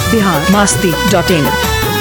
Bihar Masti dot in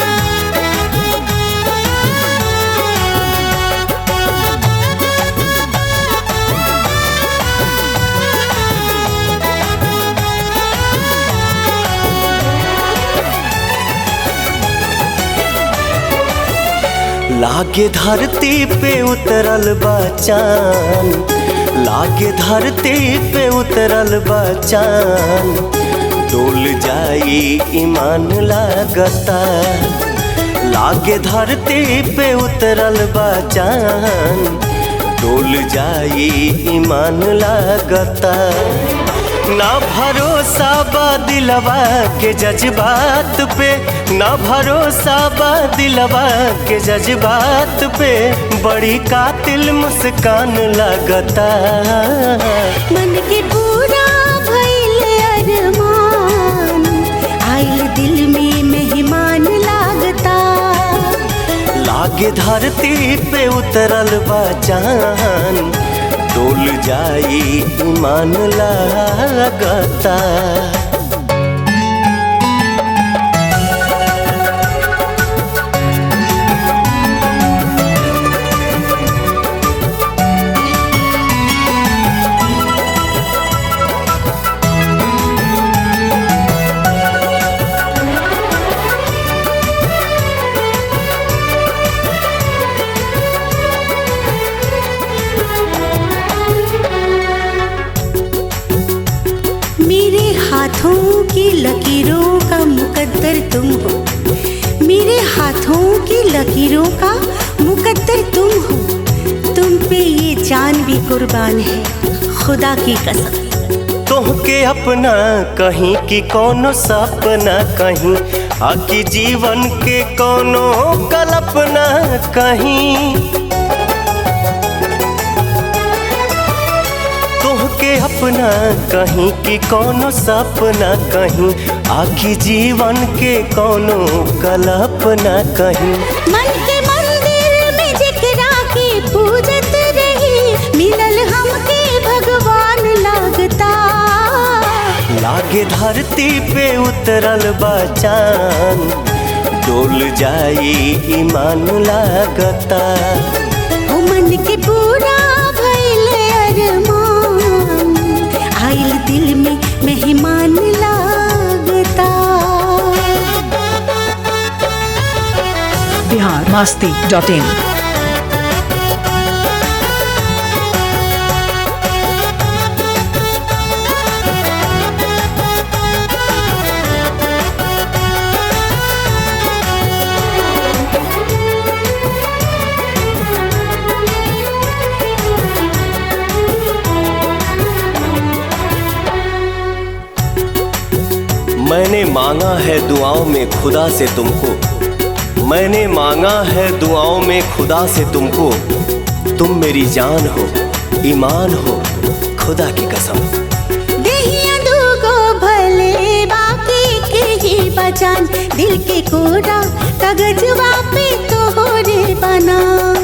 लागे धरती पे उतरल बचान लागे धरती पे उतरल बचान डोल जाई ईमान लागता लागे धरती पे उतरल बचान डोल जाई ईमान लागता ना भरोसा बा दिलवा के जज्बात पे ना भरोसा बा दिलवा के जज्बात पे बड़ी कातिल मुस्कान लगता मन के पूरा भइल अरमान आइल दिल में मेहमान लागता लागे धरती पे उतरल बचान डोल जाई ईमान लागता मेरे हाथों की लकीरों का मुकद्दर तुम हो मेरे हाथों की लकीरों का मुकद्दर तुम हो तुम पे ये जान भी कुर्बान है खुदा की कसम तोहके अपना कहीं कि कोनो सपना कहीं आकी जीवन के कोनो कल्पना कहीं तोहके अपना कहीं कि कोनो सपना कहीं आखी जीवन के कोनो कल्पना कहीं मन के मंदिर में जिकरा के पूजत रही मिलल हमके भगवान लागता लागे धरती पे उतरल बचान डोल जाई ईमान लागता ओ मन के पूरा भइल अरमान आइल दिल में मेहमान लागता बिहार मास्ती डॉट इन मैंने मांगा है दुआओं में खुदा से तुमको मैंने मांगा है दुआओं में खुदा से तुमको तुम मेरी जान हो ईमान हो खुदा की कसम देहिया दूगो भले बाकी के ही बचान दिल के कोरा कागजवा पे तोहरे बना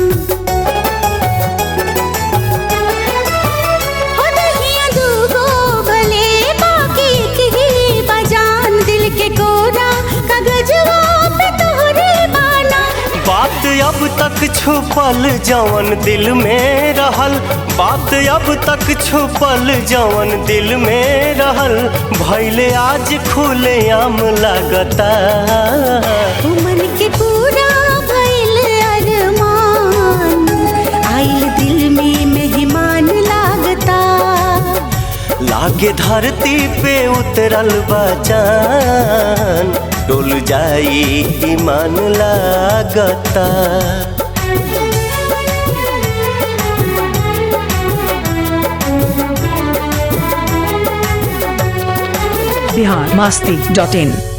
हो देहिया दूगो भले बाकी के ही बचान दिल के कोरा कागजवा पे तोहरे बना बात अब तक छुपल जवन दिल में रहल बात अब तक छुपल जवन दिल में रहल भैले आज खुले आम लगता ओ मन के पूरा भइल अरमान आइल दिल में मेहमान लागता लागे धरती पे उतरल बचान डोल जाई ईमान लागता बिहार मास्ती डॉट इन